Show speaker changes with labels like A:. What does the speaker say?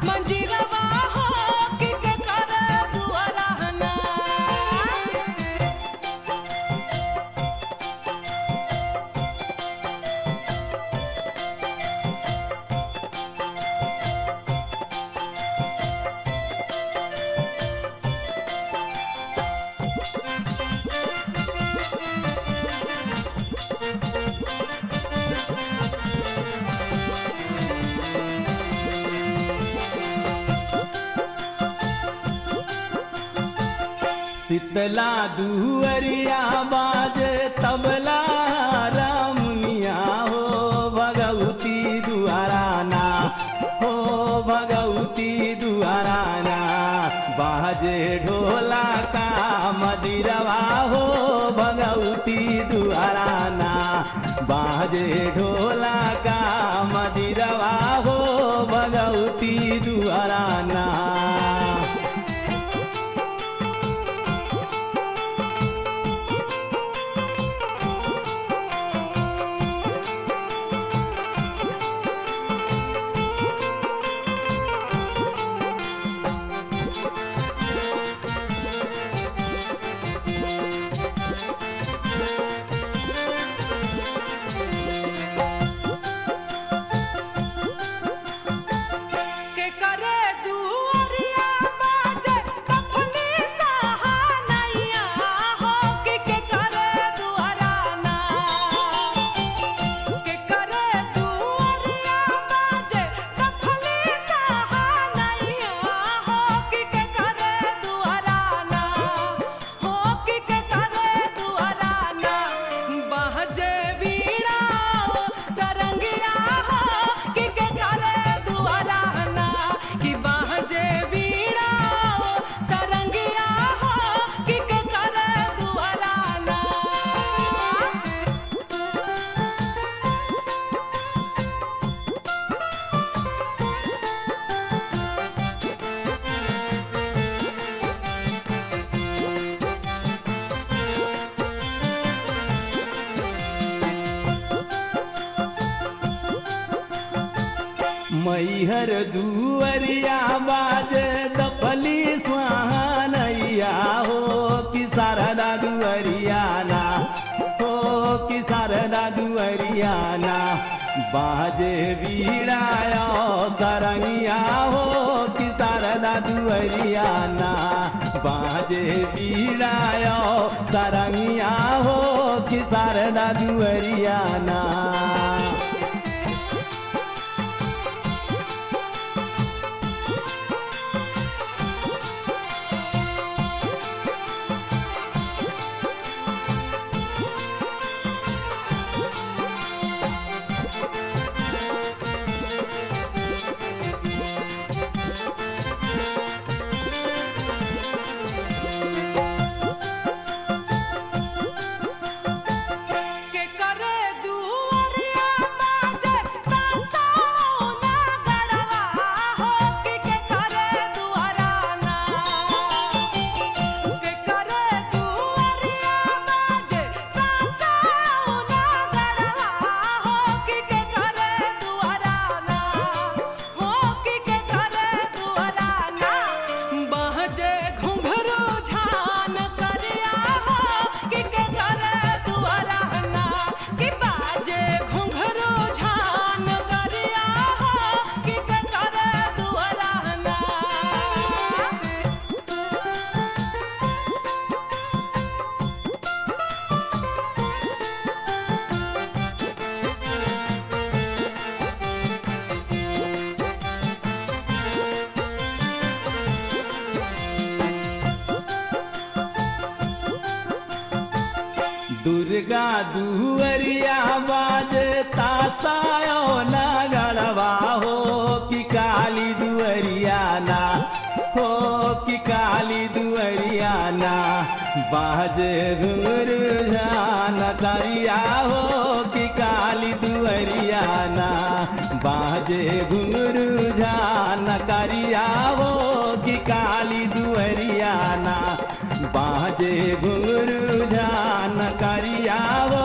A: मंजीरवा हो कि के करे दुआराना
B: शीतला दुअरिया बाजे तबला रामुनिया हो भगवती दुआराना हो भगवती दुआराना बाजे ढोला का मदिरवा हो भगवती दुआराना बाजे ढोला का मदिरवा हो भगवती दुआराना
A: के करे दुआरिया बाजे कपली सहानैया हो कि के करे दुआराना के करे दुआरिया बाजे कपली सहानैया हो कि के करे दुआराना हो कि के करे दुआराना बहजे बीड़ा सरंगिया हो कि के करे दुआराना कि बहजे बीड़ा सरंगिया हो कि के करे दुआराना
B: मैहर दुअरिया बाजे दफली सुहानैया हो कि शारदा दुअरियाना हो कि शारदा दुअरियाना बाजे बीड़ाया सरंगिया हो कि शारदा दुअरियाना बाजे बीड़ाया सरंगिया हो कि शारदा दुअरियाना
A: के करे दुआरिया बाजे तासौना गड़वा हो कि के करे दुआराना के करे दुआरिया बाजे तासौना गड़वा हो कि के करे दुआराना हो कि के करे दुआराना बहजे घुंघरू झान करिया हो कि के करे दुआराना कि बाजे घुंघरू झान करिया हो कि के करे दुआराना
B: दुर्गा दुअरिया बाजे तासायो ना गड़वा हो कि काली दुअरियाना हो कि काली दुअरियाना बाजे घुंघरू जान करिया हो कि काली दुअरियाना बाजे घुंघरू जान करिया हो कि काली दुअरियाना बाजे घुंघरू जान करिया हो